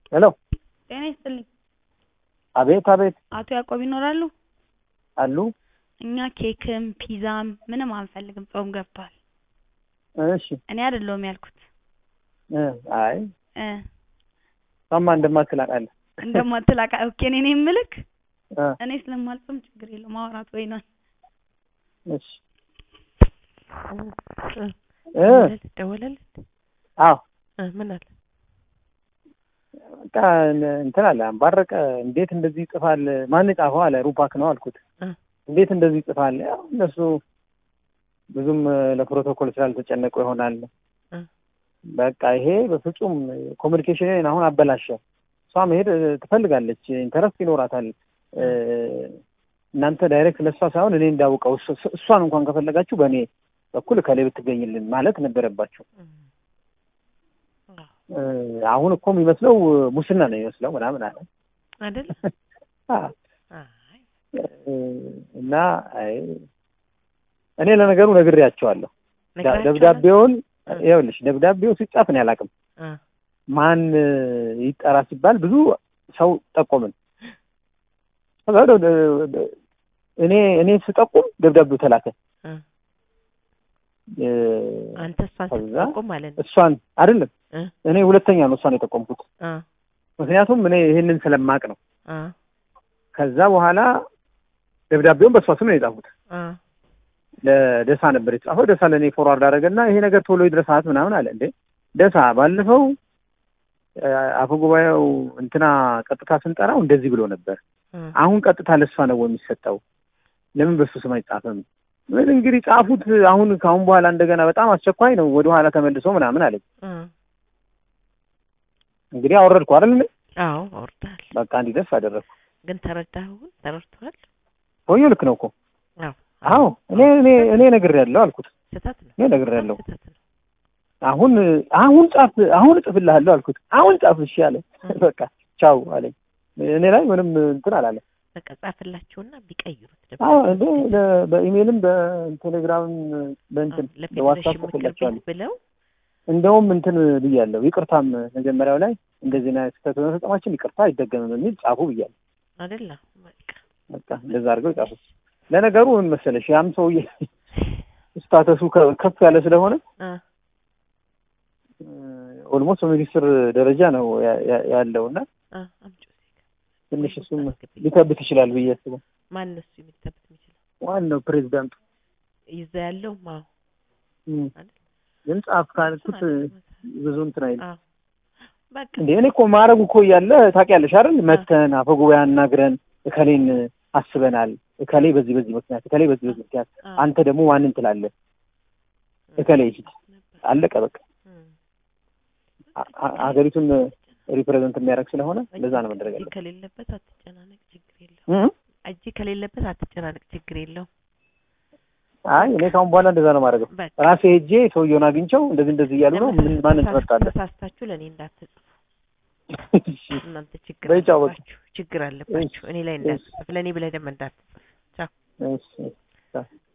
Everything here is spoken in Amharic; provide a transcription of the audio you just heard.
ሄሎ ጤና ይስጥልኝ። አቤት አቤት አቶ ያዕቆብ ይኖራሉ? አሉ እኛ ኬክም ፒዛም ምንም አንፈልግም፣ ጾም ገብቷል። እሺ እኔ አይደለሁም ያልኩት እ አይ እ እሷማ እንደማትል አውቃለሁ እንደማትላቃ ኦኬ፣ እኔ ነኝ የምልክ። እ እኔ ስለማልጾም ችግር የለውም ማውራት ወይ ነው። እሺ እ ደወለልህ? አዎ እ ምን አለ? በቃ እንትን አለ አንባረቀ እንዴት እንደዚህ ይጽፋል? ማን ጻፈው አለ ሩፓክ ነው አልኩት። እ እንዴት እንደዚህ ይጽፋል? ያው እነሱ ብዙም ለፕሮቶኮል ስላልተጨነቁ ይሆናል። እ በቃ ይሄ በፍጹም ኮሚኒኬሽንን አሁን አበላሸ። እሷ መሄድ ትፈልጋለች፣ ኢንተረስት ይኖራታል። እ እናንተ ዳይሬክት ለእሷ ሳይሆን እኔ እንዳውቀው እሷ- እሷን እንኳን ከፈለጋችሁ በእኔ በኩል ከላይ ብትገኝልን ማለት ነበረባቸው። እ አሁን እኮ የሚመስለው ሙስና ነው የሚመስለው ምናምን አለ አይደል? አ አይ እ እና አይ እኔ ለነገሩ ነግሬያቸዋለሁ። ነግራቸዋለሁ? ደብዳቤውን እ ይኸውልሽ ደብዳቤው ሲጻፍ እኔ አላውቅም። እ ማን ይጠራ ሲባል ብዙ ሰው ጠቆምን። ከዛ ደ- ደ- ደ- እኔ እኔ ስጠቁም ደብዳቤው ተላከ። እ እ አንተ እሷን ከዛ ስትጠቁም ማለት ነው። እሷን አይደለም እ እኔ ሁለተኛ ነው እሷን የጠቆምኩት። እ ምክንያቱም እኔ ይሄንን ስለማቅ ነው። እ ከዛ በኋላ ደብዳቤውን በእሷ ስም ነው የጻፉት። እ ለደሳ ነበር የተጻፈው። ደሳ ለእኔ ፎርዋርድ አደረገና ይሄ ነገር ቶሎ ይድረሳት ምናምን አለ። እንዴ ደሳ ባለፈው እ አፈ ጉባኤው እንትና ቀጥታ ስንጠራው እንደዚህ ብሎ ነበር። እ አሁን ቀጥታ ለእሷ ነው የሚሰጠው። ለምን በሱ ስም አይጻፍም? ምን እንግዲህ ጻፉት። አሁን ከአሁን በኋላ እንደገና በጣም አስቸኳይ ነው ወደ ኋላ ተመልሶ ምናምን አለኝ። እ እንግዲህ አወረድኩ አይደል እኔ? አዎ አውርደሃል። በቃ እንዲደርስ አደረግኩ። ግን ተረዳኸው? ግን ተረድተዋል? ሰውዬው ልክ ነው እኮ። አዎ አዎ እኔ እኔ እኔ ነግሬያለሁ አልኩት። ስህተት ነው። እኔ ነግሬያለሁ። ስህተት ነው። አሁን አሁን ጻፍ፣ አሁን እጽፍልሃለሁ አልኩት። አሁን ጻፍ እሺ አለ። በቃ ቻው አለኝ። እኔ ላይ ምንም እንትን አላለ። በቃ ጻፍላቸውና ቢቀይሩት አዎ እንደ ለ- በኢሜልም በቴሌግራምም በእንትን በዋትስአፕ ለፌዴሬሽን ምክር ጽፍላቸዋለሁ። ቤት ብለው እንደውም እንትን ብያለሁ። ይቅርታም መጀመሪያው ላይ እንደዚህ አይነት ስህተት በመፈጸማችን ይቅርታ አይደገምም የሚል ጻፉ ብያለሁ። አይደለ በቃ በቃ እንደዛ አድርገው ጻፉ። ለነገሩ ምን መሰለሽ ያም ሰውዬ ስታተሱ ከ- ከፍ ያለ ስለሆነ እ ኦልሞስት በሚኒስትር ደረጃ ነው ያ- ያ- ያለው እና እ አምጪው እዚህ ጋር። ትንሽ እሱም አስገብኝ። ሊከብት ይችላል ብዬ አስበው። ማን ነው እሱ የሚተበት የሚችለው? ዋናው ፕሬዚዳንቱ ይዛ ያለው ማው እም፣ አይደል? ግን ጻፍ ካልኩት ብዙ እንትን አይልም። አዎ በቃ እንዴ እኔ እኮ ማድረጉ እኮ እያለ ታውቂያለሽ አይደል? መተን አፈ ጉባኤ አናግረን እከሌን አስበናል፣ እከሌ በዚህ በዚህ ምክንያት፣ እከሌ በዚህ በዚህ ምክንያት፣ አዎ አንተ ደግሞ ማንን ትላለህ? እከሌ ሂድ፣ ነበር። አለቀ በቃ። እም። አ- አ- ሀገሪቱን ሪፕሬዘንት የሚያደርግ ስለሆነ እንደዛ ነው መደረግ እጅ ያለበት። ከሌለበት አትጨናነቅ፣ ችግር የለውም። እም? እጅ ከሌለበት አትጨናነቅ፣ ችግር የለውም። አይ እኔ ካሁን በኋላ እንደዛ ነው ማድረገው። በቃ ራሴ ሄጄ ሰውየውን አግኝቸው እንደዚህ እንደዚህ እያሉ ነው ምን ማንን ትመርጣለህ? ተሳስታችሁ ለእኔ እንዳትጽፉ እሺ፣ እናንተ ችግር በይ ቻው በቃ። አለባችሁ፣ ችግር አለባችሁ። እኔ ላይ እንዳትጽፍ፣ ለእኔ ብለህ ደግሞ እንዳትጽፍ። ቻው እሺ